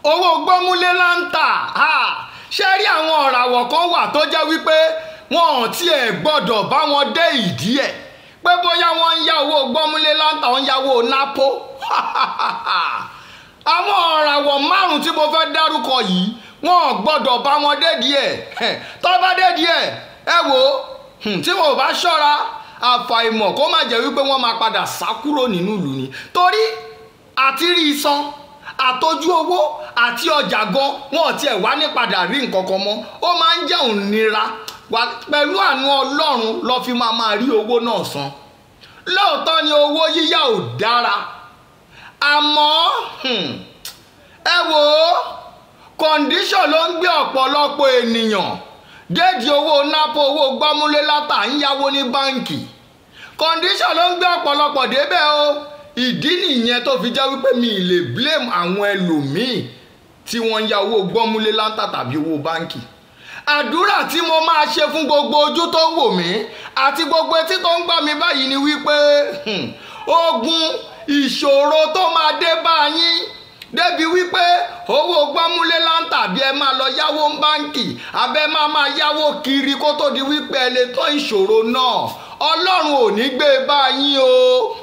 owó gbọ́múlé láǹtà ṣé rí àwọn ọ̀ràwọ̀ kan wà tó jẹ́ wípé wọn ò tiẹ̀ gbọ́dọ̀ bá wọn dé ìdí ẹ̀ pé bóyá wọ́n ń yá owó gbọ́múlé láǹtà wọ́n ń yáwó nápó àwọn ọ̀ràwọ̀ márùn-ún tí mo fẹ́ dárúkọ yìí wọn ò gbọ́dọ̀ bá wọn dédìí ẹ̀ tó bá dédìí ẹ̀ ẹ wò ó tí wọn ò bá ṣọ́ra àfàìmọ̀ kó má jẹ́ wípé wọ́n máa padà sá kúrò nínú ìlú ni torí àti rí isan àtọ́jú owó àti ọjà gan wọn ò tiẹ̀ wá ní padà rí nǹkan kan mọ́ ó máa ń jẹ́ òǹnira pẹ̀lú àánú ọlọ́run lọ́ fi máa máa rí owó náà san lóòótọ́ ni owó yíyá ò dára àmọ́ ẹ wò ó kọ̀ǹdíṣọ̀n ló ń gbé ọ̀pọ̀lọpọ̀ ènìyàn déèdì owó nápò owó gbọ́múlé látà ń yáwó ní báǹkì kọ̀ǹdíṣọ̀n ló ń gbé ọ̀pọ̀lọpọ̀ débẹ̀ o ìdí nìyẹn tó fi jẹ́ wípé mi ì lè blame àwọn ẹlòmíì tí wọ́n ń ya owó gbọ́múlé látà tàbí owó báǹkì àdúrà tí mo máa ṣe fún gbogbo ojú tó ń wò mí àti gbogbo etí tó ń gbà mí báyìí ni wípé ogun ìṣòro tó máa dé bá yín débi wípé owó gbọ́múlé láǹtà bí ẹ máa lọ yáwó báǹkì abẹ́ máa máa yáwó kiri kó tó di wípé ẹ lè tán ìṣòro náà ọlọ́run ò ní gbé e bá yín o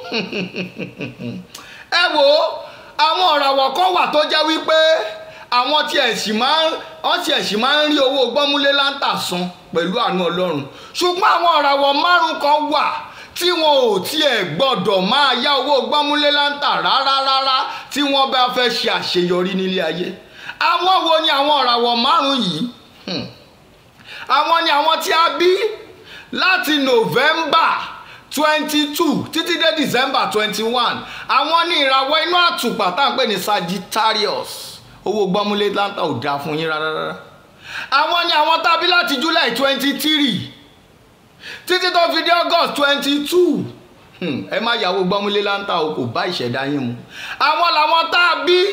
ẹ wo àwọn ọ̀ràwọ̀ kan wà tó jẹ́ wípé àwọn tí ẹ̀ sì máa ń wọ́n tí ẹ̀ sì máa ń rí owó gbọ́múlé láǹtà san pẹ̀lú àánú ọlọ́run ṣùgbọ́n àwọn ọ̀ràwọ̀ márùn kan wà tí wọn ò tiẹ̀ gbọ́dọ̀ máa yá owó gbọ́múlé láǹtà rárá rárá tí wọ́n bá fẹ́ ṣe àṣeyọrí nílé ayé àwọn wo ni àwọn ọ̀ràwọ̀ márùn yìí àwọn ni àwọn tí a bí láti November twenty two títí dé December twenty one àwọn ní ìràwọ̀ inú àtùpà tá à ń pè ní Sagittarius owó gbọ́múlé láǹtà ò dáa fún yín rárá rárá àwọn ni àwọn tá a bí láti July twenty three títí tó fi dé august twenty two ẹ má yàwó gbọ́múlé láǹtà o kò bá ìṣẹ̀dá yín mu àwọn làwọn tá a bí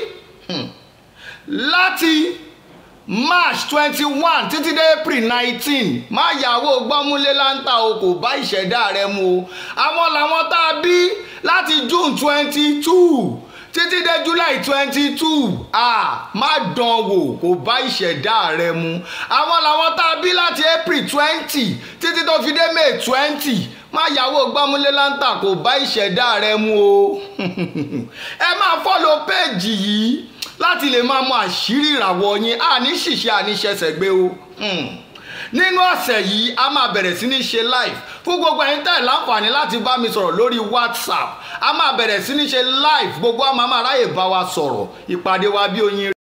láti march twenty one títí dé april nineteen má yàwó gbọ́múlé láǹtà o kò bá ìṣẹ̀dá rẹ mu o àwọn làwọn tá a bí láti june twenty two títí dé july twenty two ah má dán wò kò bá ìṣẹ̀dá rẹ mu àwọn làwọn tá a bí láti april twenty títí tó fi dé may twenty má yàwó gbọ́múlé láǹtà kò bá ìṣẹ̀dá rẹ mu o ẹ máa fọ́lọ̀ péèjì yìí láti lè máa mọ àṣírí ìràwọ̀ yín àní ṣìṣe àní ṣẹ̀ṣẹ̀ gbé o nínú ọ̀sẹ̀ yìí a máa bẹ̀rẹ̀ sí ní ṣe live fún gbogbo ẹ̀yin tẹ̀ láǹfààní láti bá mi sọ̀rọ̀ lórí whatsapp a máa bẹ̀rẹ̀ sí ní ṣe live gbogbo àmọ́ àmọ́ aráyè bá wa sọ̀rọ̀ ìpàdé wa bí oyin